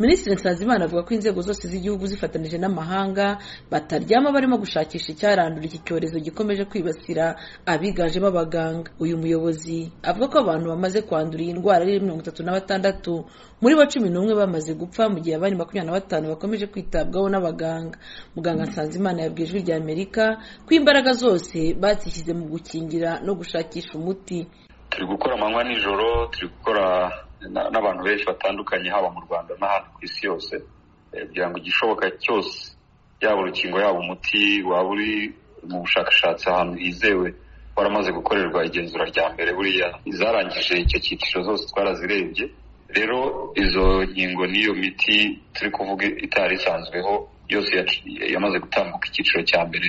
minisitiri nsanzimana avuga ko inzego zose z'igihugu zifatanyije n'amahanga bataryama barimo gushakisha icyarandura iki cyorezo gikomeje kwibasira abiganjemo abaganga uyu muyobozi avuga ko abantu bamaze kwandura iyi ndwara ari mirongo itatu na batandatu muri bo cumi n'umwe bamaze gupfa mu gihe abandi makumyabiri na batanu bakomeje kwitabwaho n'abaganga muganga nsanzimana yabwiye ijwi rya amerika ko imbaraga zose bazishyize mu gukingira no gushakisha umuti turi gukora amanywa n'ijoro turi gukora na- n'abantu benshi batandukanye haba mu rwanda n'ahandi ku isi yose eh, kugira ngo igishoboka cyose yaba urukingo yaba umuti waba uri mu bushakashatsi ahantu hizewe waramaze gukorerwa igenzura rya mbere buriya izarangije icyo cyiciro zose twarazirebye rero izo nkingo n'iyo miti turi kuvuga itari isanzweho yose yaci- yamaze gutambuka icyiciro cya mbere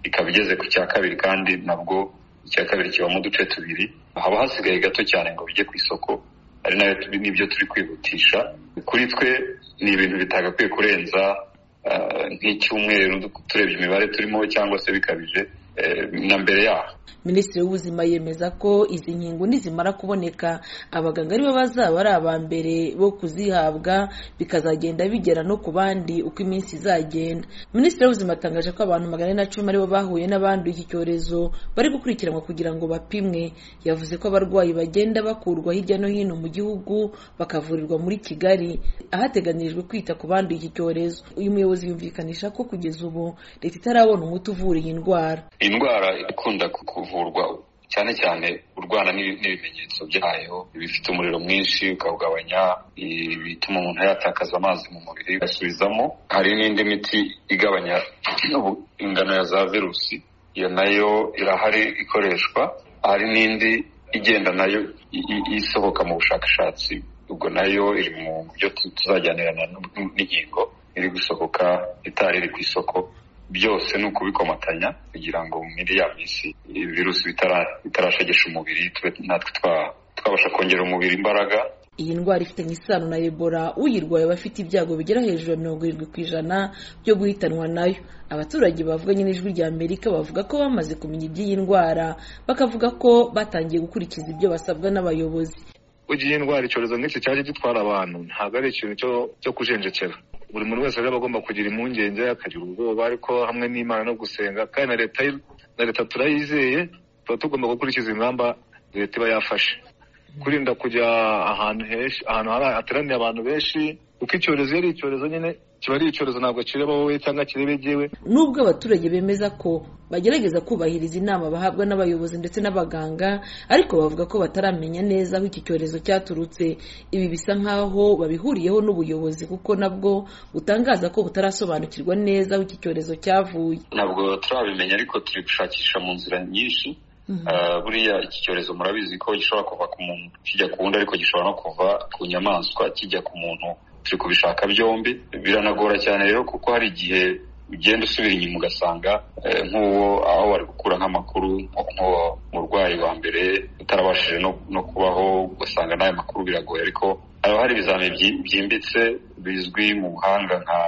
ikaba igeze ku cya kabiri kandi nabwo icya kabiri kibamo uduce tubiri haba hasigaye gato cyane ngo bijye ku isoko ari nayo turi- nibyo turi kwihutisha kuri twe ni ibintu bitagakwiye kurenza ah, nk'icyumweru turebye imibare turimo cyangwa se bikabije eh, na mbere yaho minisitiri w'ubuzima yemeza ko izi nkingo nizimara kuboneka abaganga aribo bazaba ari aba mbere bo kuzihabwa bikazagenda bigera no ku bandi uko iminsi izagenda minisitiri w'ubuzima atangaje ko abantu magana ane na cumi aribo bahuye n'abanduye iki cyorezo bari gukurikiranwa kugira ngo bapimwe yavuze ko abarwayi bagenda bakurwa hirya no hino mu gihugu bakavurirwa muri kigali ahateganyirijwe kwita ku banduye iki cyorezo uyu muyobozi yumvikanisha ko kugeza ubu leta itarabona umuti uvura iyi ndwara indwara ikunda ku- kuvurwa cyane cyane urwana n'ibi- n'ibimenyetso byayo ibifite umuriro mwinshi ukawugabanya ibituma umuntu yatakaza amazi mu mubiri ugasubizamo hari n'indi miti igabanya ubu- ingano ya za virusi iyo nayo irahari ikoreshwa hari n'indi igenda nayo i- i- isohoka mu bushakashatsi ubwo nayo iri mu byo tu- tuzajyanirana n'u- n'inkingo iri gusohoka itari iri ku isoko byose ni ukubikomatanya kugira ngo muri ya minsi ibi virusi bitara- bitarashegesha umubiri tube natwe twa- twabasha kongera umubiri imbaraga iyi ndwara ifitanye isano na ebola uyirwaye aba afite ibyago bigera hejuru ya mirongo irindwi ku ijana byo guhitanwa nayo abaturage bavuganye n'ijwi rya amerika bavuga ko bamaze kumenya iby'iyi ndwara bakavuga ko batangiye gukurikiza ibyo basabwa n'abayobozi ugiye indwara icyorezo nk'iki cyaje gitwara abantu ntabwo ari ikintu cyo- cyo kujenjekera buri muntu wese rero aba agomba kugira impungenge akagira ubwoba ariko hamwe n'imana no gusenga kandi na leta y'u- na leta turayizeye tuba tugomba gukurikiza ingamba leta iba yafashe kurinda kujya ahantu henshi ahantu hari- hateraniye abantu benshi kuko icyorezo iyo ari icyorezo nyine kiba ari icyorezo ntabwo kireba wowe cyangwa kireba jyewe nubwo abaturage bemeza ko bagerageza kubahiriza inama bahabwa n'abayobozi ndetse n'abaganga ariko bavuga ko bataramenya neza aho iki cyorezo cyaturutse ibi bisa nk'aho babihuriyeho n'ubuyobozi kuko nabwo butangaza ko butarasobanukirwa neza aho iki cyorezo cyavuye ntabwo turabimenya ariko turi gushakisha mu nzira nyinshi Ah, buriya iki cyorezo murabizi ko gishobora kuva ku muntu kijya ku wundi ariko gishobora no kuva ku nyamaswa kijya ku muntu turi kubishaka byombi biranagora cyane rero kuko hari igihe ugenda usubira inyuma ugasanga eh, nk'uwo aho bari gukura nk'amakuru nk'uwo murwayi wa mbere utarabashije no, no kubaho ugasanga n'ayo makuru biragoye ariko haba hari ibizamini byi- byimbitse bizwi mu buhanga nka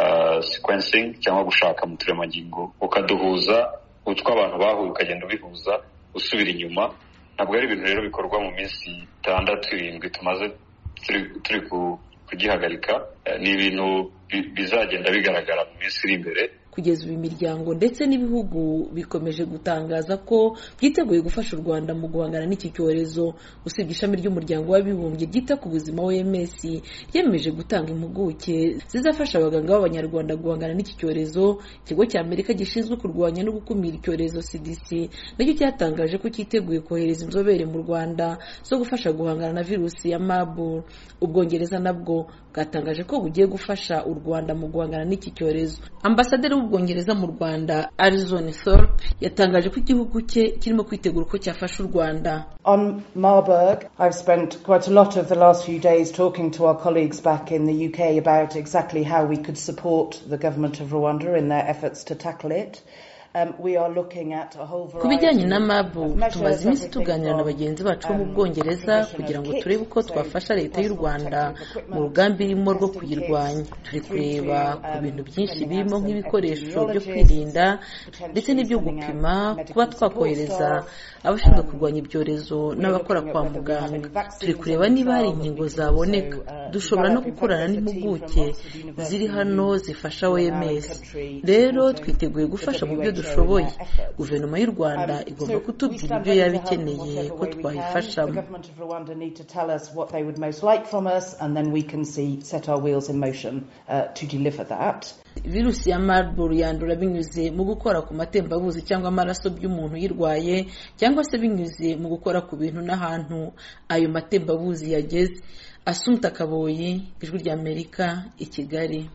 ah, sequencing cyangwa gushaka mu turemangingo ukaduhuza utwo abantu bahuye ukagenda ubihuza usubira inyuma ntabwo ari ibintu rero bikorwa mu minsi itandatu irindwi tumaze turi, turi ku- kugihagarika Eh, ni ibintu bi- bizagenda bigaragara mu minsi iri imbere kugeza ubu imiryango ndetse n'ibihugu bikomeje gutangaza ko byiteguye gufasha u Rwanda mu guhangana n'iki cyorezo usibye ishami ry'umuryango w'abibumbye ryita ku buzima OMS yemeje gutanga impuguke zizafasha abaganga b'abanyarwanda guhangana n'iki cyorezo ikigo cya Amerika gishinzwe kurwanya no gukumira icyorezo CDC nacyo cyatangaje ko cyiteguye kohereza inzobere mu Rwanda zo gufasha guhangana na virusi ya Marburg ubwongereza nabwo bwatangaje ko bugiye gufasha u Rwanda mu guhangana n'iki cyorezo ambasaderi w'ubwongereza mu Rwanda Alison Thorpe yatangaje ko igihugu cye kirimo kwitegura uko cyafasha u Rwanda On Marburg, I've spent quite a lot of the last few days talking to our colleagues back in the UK about exactly how we could support the government of Rwanda in their efforts to tackle it. Um, we are looking at a whole ku bijyanye variety na of mabu tumaze iminsi tuganira na bagenzi bacu bo mu bwongereza kugira ngo turebe uko twafasha leta y'u rwanda mu rugamba irimo rwo kuyirwanya turi kureba ku bintu byinshi birimo nk'ibikoresho byo kwirinda ndetse n'ibyo gupima kuba twakohereza abashinzwe kurwanya ibyorezo n'abakora kwa muganga turi kureba niba hari inkingo zaboneka dushobora no gukorana n'impuguke ziri hano zifasha oms rero twiteguye gufasha mu byo dushoboye guverinoma y'u rwanda igomba kutubwira ibyo yaba ikeneye ko twayifashamo The government of Rwanda need to tell us what they would most like from us, and then we can see set our wheels in motion uh, to deliver that. virusi ya marburg yandura binyuze mu gukora ku matembabuzi cyangwa amaraso by'umuntu uyirwaye cyangwa se binyuze mu gukora ku bintu n'ahantu ayo matembabuzi yageze asumta kaboyi ijwi ry'amerika i kigali